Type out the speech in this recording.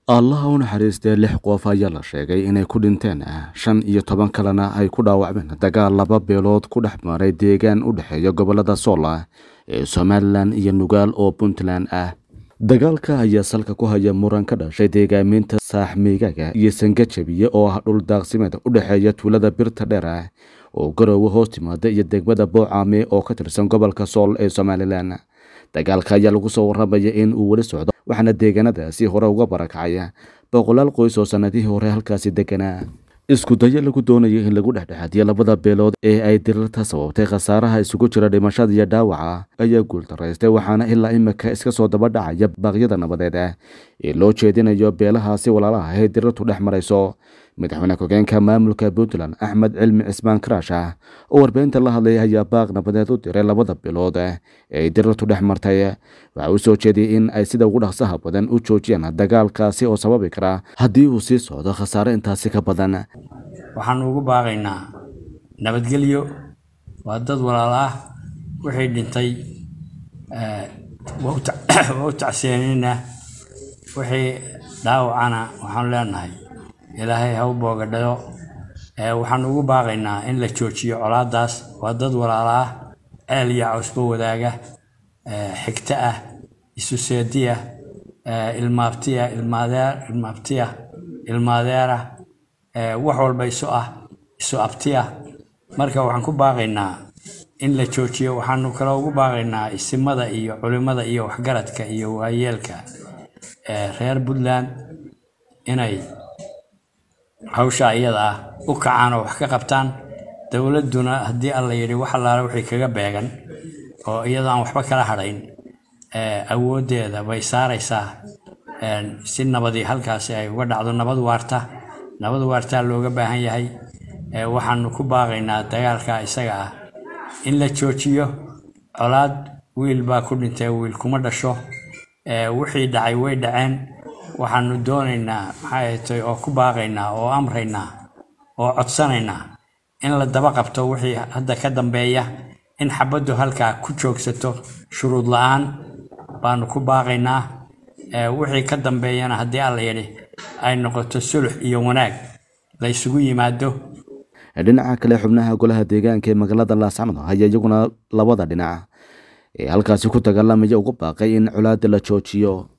allaha u naxariistee lix qof ayaa la sheegay inay ku dhinteen shan iyo toban kalena ay ku dhaawacmeen dagaal laba beelood ku dhex maray deegaan u dhexeeya gobolada soola ee somalilan iyo nugaal oo puntland ah dagaalka ayaa salka ku haya muran ka dhashay deegaaminta saaxmiigaaga iyo sangajabiye oo ah dhul daaqsimeed u dhexeeya tuulada birta dheer ah oo garoowe hoos timaada iyo degmada boocaame oo ka tirsan gobolka sool ee somalilan dagaalka ayaa lagu soo warramaya in uu weli socdo waxaana deegaanadaasi hore uga barakacaya boqolaal qoys oo sannadihii hore halkaasi deganaa isku dayo lagu doonayo in lagu dhexdhexaadiyo labada beelood ee ay dirirta sababtay khasaaraha isugu jira dhimashada iyo dhaawaca ayaa guuldaraystay waxaana ilaa imika iska soo daba dhacaya baaqyada nabadeed ah ee loo jeedinayo beelahaasi walaalaha ee dirirtu dhex marayso madaxweyne ku-geenka maamulka puntland axmed cilmi cismaan karaash ah oo warbaahinta la hadlaya ayaa baaq nabadeed u diray labada bilood ee ay dirirtu dhex martay waxa uu soo jeediyey in ay sida ugu dhaqsaha badan u joojiyaan dagaalkaasi oo sababi kara haddii uu sii socdo khasaare intaasi ka badan waxaan ugu baaqaynaa nabadgelyo waa dad walaal ah wixii dhintay waa u tacseenayna wixii dhaawacana waxaan leenahay ilaahay ha u boogadhayo waxaan ugu baaqaynaa in la joojiyo colaadaas waa dad walaala ah ceel iyo cawsba wadaaga xigto ah isu seediya ilmaabtiya ilmaabtiya ilmaadeera wax walba isu ah isu abtiya marka waxaan ku baaqaynaa in la joojiyo waxaanu kale ugu baaqaynaa isimada iyo culimada iyo waxgaradka iyo waayeelka reer puntland inay hawsha iyada ah u kacaan oo wax ka qabtaan dowladduna haddii alla yidhi wax allaale wixii kaga beegan oo iyadoo aan waxba kala hadhayn awooddeeda bay saaraysaa si nabadii halkaasi ay uga dhacdo nabad waarta nabad waartaa looga baahan yahay waxaanu ku baaqaynaa dagaalka isaga ah in la joojiyo colaad wiil baa ku dhintay wiil kuma dhasho wixii dhacay way dhaceen waxaanu doonaynaa maxay tay oo ku baaqaynaa oo amraynaa oo codsanaynaa in la daba qabto wixii hadda ka dambeeya in xabaddu halkaa ku joogsato shuruud la-aan baanu ku baaqaynaa wixii ka dambeeyana haddii alla yidhi ay noqoto sulux iyo wanaag la ysugu yimaado dhinaca kale xubnaha golaha deegaanka ee magaalada laascamad ayaa iyaguna labada dhinac ee halkaasi ku dagaalamaya ugu baaqay in colaada la joojiyo